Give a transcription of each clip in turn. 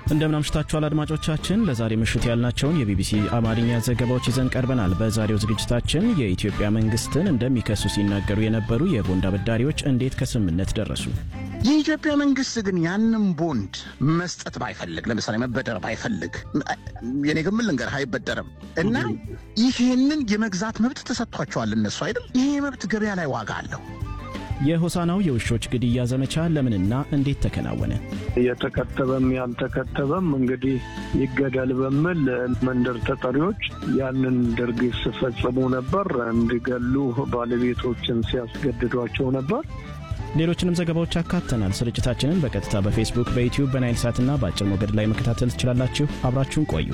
እንደምን አምሽታችኋል አድማጮቻችን። ለዛሬ ምሽት ያልናቸውን የቢቢሲ አማርኛ ዘገባዎች ይዘን ቀርበናል። በዛሬው ዝግጅታችን የኢትዮጵያ መንግስትን እንደሚከሱ ሲናገሩ የነበሩ የቦንድ አበዳሪዎች እንዴት ከስምምነት ደረሱ? የኢትዮጵያ መንግስት ግን ያንን ቦንድ መስጠት ባይፈልግ፣ ለምሳሌ መበደር ባይፈልግ፣ የኔ ግምት ልንገርህ አይበደርም እና ይህንን የመግዛት መብት ተሰጥቷቸዋል እነሱ አይደል? ይሄ መብት ገበያ ላይ ዋጋ አለው። የሆሳናው የውሾች ግድያ ዘመቻ ለምንና እንዴት ተከናወነ? የተከተበም ያልተከተበም እንግዲህ ይገደል በሚል መንደር ተጠሪዎች ያንን ድርጊት ሲፈጽሙ ነበር። እንዲገሉ ባለቤቶችን ሲያስገድዷቸው ነበር። ሌሎችንም ዘገባዎች አካተናል። ስርጭታችንን በቀጥታ በፌስቡክ፣ በዩትዩብ፣ በናይል ሳትና በአጭር ሞገድ ላይ መከታተል ትችላላችሁ። አብራችሁን ቆዩ።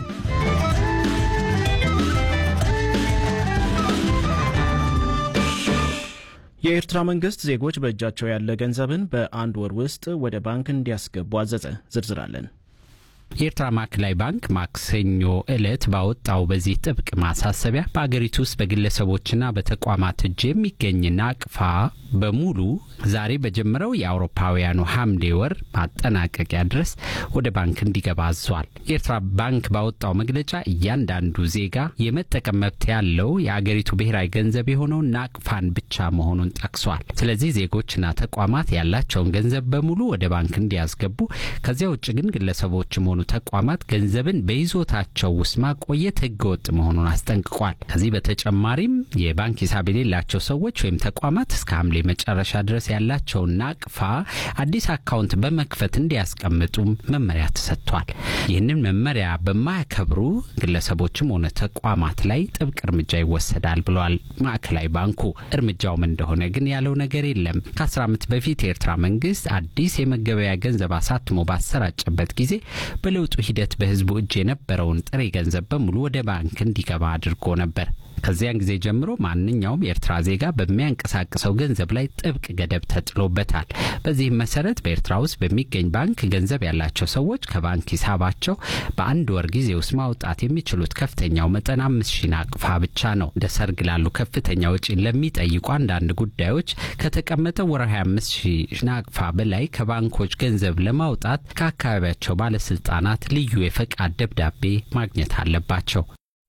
የኤርትራ መንግስት ዜጎች በእጃቸው ያለ ገንዘብን በአንድ ወር ውስጥ ወደ ባንክ እንዲያስገቡ አዘዘ። ዝርዝር አለን። የኤርትራ ማዕከላዊ ባንክ ማክሰኞ ዕለት ባወጣው በዚህ ጥብቅ ማሳሰቢያ በአገሪቱ ውስጥ በግለሰቦችና በተቋማት እጅ የሚገኝ ናቅፋ በሙሉ ዛሬ በጀመረው የአውሮፓውያኑ ሐምሌ ወር ማጠናቀቂያ ድረስ ወደ ባንክ እንዲገባ አዟል። የኤርትራ ባንክ ባወጣው መግለጫ እያንዳንዱ ዜጋ የመጠቀም መብት ያለው የአገሪቱ ብሔራዊ ገንዘብ የሆነው ናቅፋን ብቻ መሆኑን ጠቅሷል። ስለዚህ ዜጎችና ተቋማት ያላቸውን ገንዘብ በሙሉ ወደ ባንክ እንዲያስገቡ፣ ከዚያ ውጭ ግን ግለሰቦችም ሆኑ ተቋማት ገንዘብን በይዞታቸው ውስጥ ማቆየት ህገወጥ መሆኑን አስጠንቅቋል። ከዚህ በተጨማሪም የባንክ ሂሳብ የሌላቸው ሰዎች ወይም ተቋማት እስከ ሐምሌ መጨረሻ ድረስ ያላቸውን ናቅፋ አዲስ አካውንት በመክፈት እንዲያስቀምጡም መመሪያ ተሰጥቷል። ይህንን መመሪያ በማያከብሩ ግለሰቦችም ሆነ ተቋማት ላይ ጥብቅ እርምጃ ይወሰዳል ብሏል ማዕከላዊ ባንኩ። እርምጃውም እንደሆነ ግን ያለው ነገር የለም። ከአስር ዓመት በፊት የኤርትራ መንግስት አዲስ የመገበያ ገንዘብ አሳትሞ ባሰራጨበት ጊዜ በለውጡ ሂደት በህዝቡ እጅ የነበረውን ጥሬ ገንዘብ በሙሉ ወደ ባንክ እንዲገባ አድርጎ ነበር። ከዚያን ጊዜ ጀምሮ ማንኛውም የኤርትራ ዜጋ በሚያንቀሳቅሰው ገንዘብ ላይ ጥብቅ ገደብ ተጥሎበታል። በዚህም መሰረት በኤርትራ ውስጥ በሚገኝ ባንክ ገንዘብ ያላቸው ሰዎች ከባንክ ሂሳባቸው በአንድ ወር ጊዜ ውስጥ ማውጣት የሚችሉት ከፍተኛው መጠን አምስት ሺህ ናቅፋ ብቻ ነው። እንደ ሰርግ ላሉ ከፍተኛ ወጪን ለሚጠይቁ አንዳንድ ጉዳዮች ከተቀመጠው ወርሃዊ አምስት ሺህ ናቅፋ በላይ ከባንኮች ገንዘብ ለማውጣት ከአካባቢያቸው ባለስልጣናት ልዩ የፈቃድ ደብዳቤ ማግኘት አለባቸው።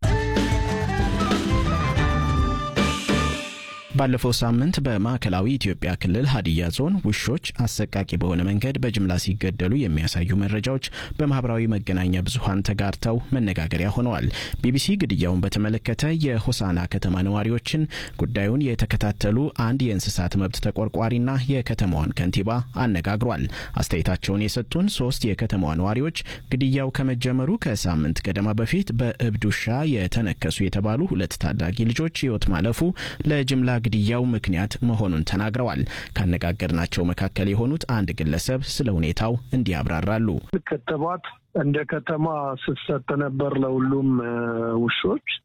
ባለፈው ሳምንት በማዕከላዊ ኢትዮጵያ ክልል ሀዲያ ዞን ውሾች አሰቃቂ በሆነ መንገድ በጅምላ ሲገደሉ የሚያሳዩ መረጃዎች በማህበራዊ መገናኛ ብዙኃን ተጋርተው መነጋገሪያ ሆነዋል። ቢቢሲ ግድያውን በተመለከተ የሆሳና ከተማ ነዋሪዎችን፣ ጉዳዩን የተከታተሉ አንድ የእንስሳት መብት ተቆርቋሪና የከተማዋን ከንቲባ አነጋግሯል። አስተያየታቸውን የሰጡን ሶስት የከተማዋ ነዋሪዎች ግድያው ከመጀመሩ ከሳምንት ገደማ በፊት በእብድ ውሻ የተነከሱ የተባሉ ሁለት ታዳጊ ልጆች ሕይወት ማለፉ ለጅምላ ግድያው ምክንያት መሆኑን ተናግረዋል። ካነጋገርናቸው መካከል የሆኑት አንድ ግለሰብ ስለ ሁኔታው እንዲህ ያብራራሉ። ክትባት እንደ ከተማ ስትሰጥ ነበር ለሁሉም ውሾች።